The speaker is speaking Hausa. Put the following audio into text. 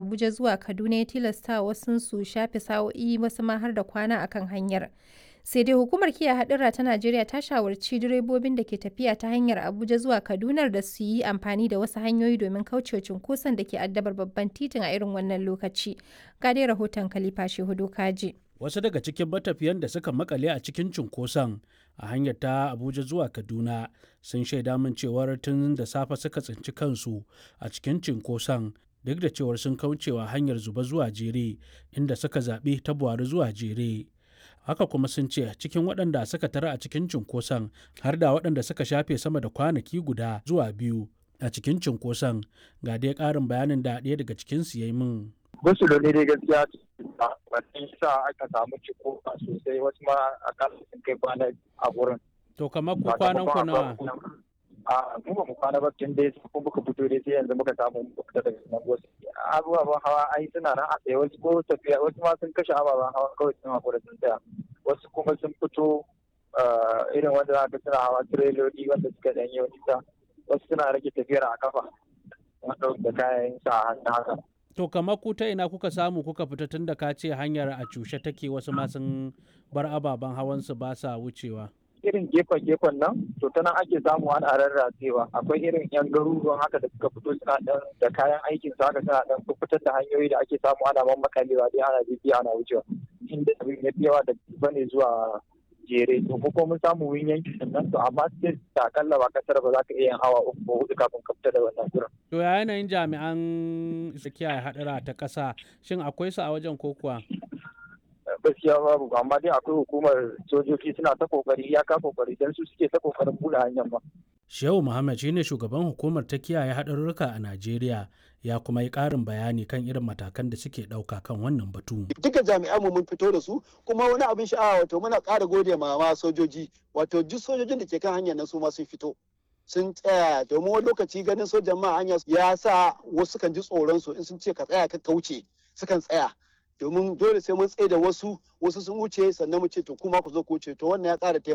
Abuja zuwa Kaduna ya tilasta wasu su shafe sa'o'i wasu ma har da kwana akan hanyar. Sai dai hukumar kiyaye haɗura ta Najeriya ta shawarci direbobin da ke tafiya ta hanyar Abuja zuwa Kaduna da su yi amfani da wasu hanyoyi domin kaucewa cunkoson da ke addabar babban titin a irin wannan lokaci. Ga dai rahoton Khalifa Shehu Kaji. Wasu daga cikin matafiyan da suka makale a cikin cunkoson a hanyar ta Abuja zuwa Kaduna sun shaida min cewar tun da safe suka tsinci kansu a cikin cunkoson duk da cewar sun kaucewa hanyar zuba zuwa jere inda suka zaɓi ta buhari zuwa jere. haka kuma sun ce cikin waɗanda suka tara a cikin cunkoson har da waɗanda suka shafe sama da kwanaki guda zuwa biyu a cikin cunkoson ga dai ƙarin bayanin da ɗaya daga cikinsu ya yi min. Wasu da ne dai gaskiya wannan sa aka samu ciko sosai wasu ma akalla sun kai kwana a wurin. To kamar ku kwanan ku nawa? A mu ba mu kwana ba tun dai kun muka fito dai sai yanzu muka samu fita daga nan wasu. Abubuwan hawa ai suna nan a tsaye wasu ko tafiya wasu ma sun kashe ababen hawa kawai sun hakura sun tsaya. Wasu kuma sun fito irin wanda za ka suna hawa tireloli wanda suka ɗan yi nisa. Wasu suna rage tafiyar a kafa. Wanda da kayan sa hannu haka. To kamar ku ta ina kuka samu kuka fita tun da ka ce hanyar a cushe take wasu ma sun bar ababen hawansu ba sa wucewa. Irin gefen-gefen nan, to ta nan ake samu ana rarratsewa. Akwai irin 'yan garuruwan haka da suka fito suna dan da kayan aikin su haka suna dan fitar da hanyoyi da ake samu ana mammakalewa dai ana bibiya ana wucewa. Inda abin ya fi yawa da bane zuwa jere to ko mun samu wurin yankin nan to amma sai da akalla ba kasar ba za ka iya yin awa uku ko hudu kafin ka fita da wannan gurin. To ya yanayin jami'an kiyaye hadura ta ƙasa shin akwai su a wajen ko kuwa? Gaskiya babu amma dai akwai hukumar sojoji suna ta kokari ya ka kokari dan su suke ta kokarin buɗe hanyar ba. Shehu Muhammad shine shugaban hukumar ta kiyaye haɗarurruka a Najeriya ya kuma yi ƙarin bayani kan irin matakan da suke ɗauka kan wannan batu. Duka jami'an mu mun fito da su kuma wani abin sha'awa wato muna ƙara gode ma ma sojoji wato duk sojojin da ke kan hanyar nan su ma sun fito. Sun tsaya domin wani lokaci ganin sojan ma hanya ya sa wasu kan ji tsoron su in sun ce ka tsaya ka kauce sukan tsaya. domin dole sai mun tsaye da wasu wasu sun wuce sannan mu ce to kuma ku zo ku wuce to wannan ya ƙara